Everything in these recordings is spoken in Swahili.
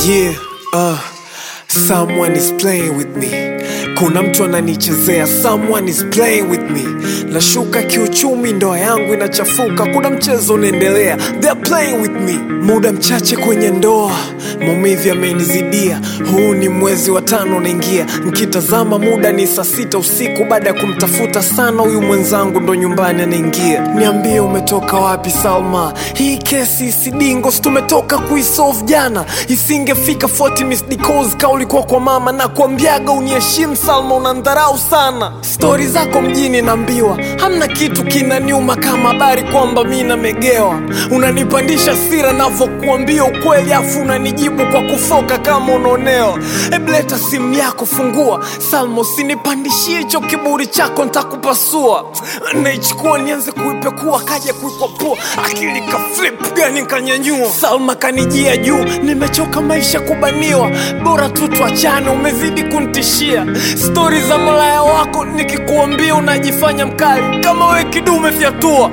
Yeah, uh, someone is playing with me. Kuna mtu ananichezea, someone is playing with me. Nashuka kiuchumi, ndoa yangu inachafuka, kuna mchezo unaendelea, they're playing with me. Muda mchache kwenye ndoa, maumivu yamenizidia. Huu ni mwezi wa tano unaingia, nkitazama muda ni saa sita usiku. Baada ya kumtafuta sana huyu mwenzangu, ndo nyumbani anaingia. Niambie umetoka wapi Salma? Hii kesi isidingo, si tumetoka kuisolve jana, isingefika 40 missed calls ka ulikuwa kwa mama na kuambiaga uniheshimu Salma, unandharau sana. Stori zako mjini naambiwa, hamna kitu kinaniuma kama habari kwamba mi namegewa. Unanipandisha sira navyokuambia ukweli, afu unanijibu kwa kufoka kama unaonewa. Hebu leta simu yako, fungua Salma, usinipandishie hicho kiburi chako, ntakupasua. Naichukua nianze kuipekua, kaja kuikwapua, akili ka flip gani kanyanyua. Salma kanijia juu, nimechoka maisha kubaniwa, bora tu tuachane, umezidi kunitishia. Stori za malaya wako nikikuambia unajifanya mkali, kama we kidume fyatua.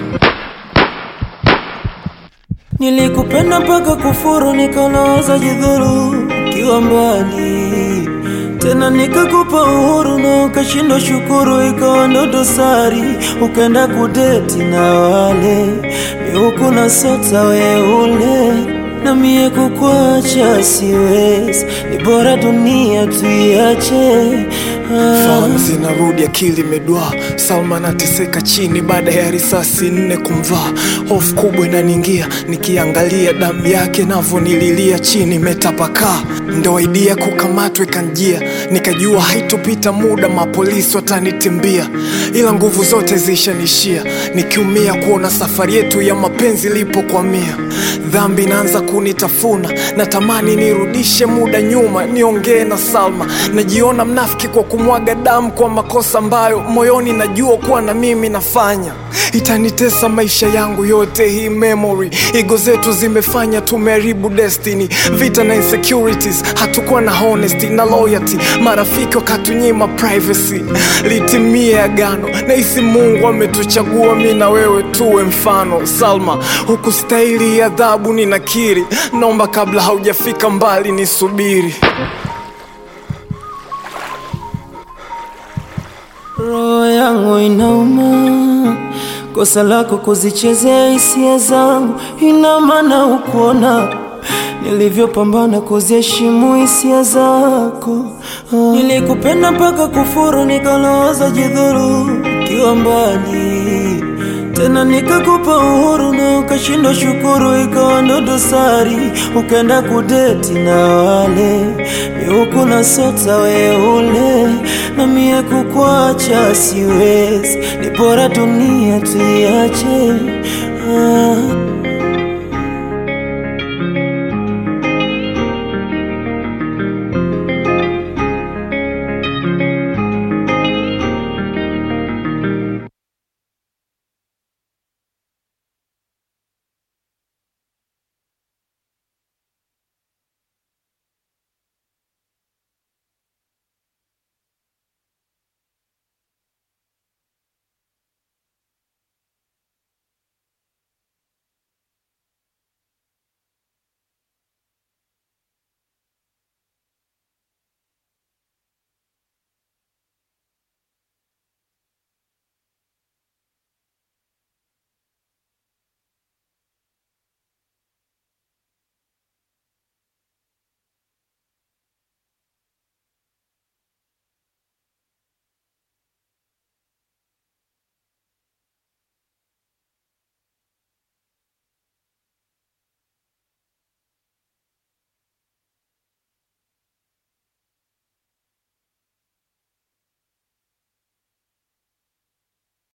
Nilikupenda mpaka kufuru, nikanawaza jidhuru kiwa mbali tena, nikakupa uhuru na ukashindwa shukuru, ikawa ndo dosari, ukaenda kudeti na wale miuku na sota weule na mie kukuacha siwezi, ni bora dunia tuiache. Ah. Fahamu zinarudi, akili imedwaa. Salma anateseka chini baada ya risasi nne kumvaa. Hofu kubwa inaniingia nikiangalia damu yake navyonililia chini imetapakaa. Ndo idea kukamatwa ikanjia, nikajua haitopita muda mapolisi watanitimbia, ila nguvu zote zishanishia, nikiumia kuona safari yetu ya mapenzi ilipokwamia. Dhambi inaanza kunitafuna, natamani nirudishe muda nyuma, niongee na Salma. Najiona mnafiki kwa kumwaga damu kwa makosa ambayo moyoni najua kuwa na mimi nafanya. Itanitesa maisha yangu yote hii memory. Ego zetu zimefanya tumeharibu destiny, vita na insecurities, hatukuwa na honesty na loyalty. Marafiki wakatunyima privacy, litimie agano. Nahisi Mungu ametuchagua mi na wewe tuwe mfano. Salma, hukustahili adhabu, ninakiri. Naomba kabla haujafika mbali nisubiri. Roho yangu inauma, kosa lako kuzichezea hisia zangu, ina maana ukuona nilivyopambana kuziheshimu hisia zako. Ah. Nilikupenda mpaka kufuru, nikalawaza jidhuru ukiwa mbali tena, nikakupa uhuru na ukashindwa shukuru, ikawa ndo dosari, ukaenda kudeti na wale miuku na sota weule, na mie kukuacha siwezi, ni bora dunia tuiache.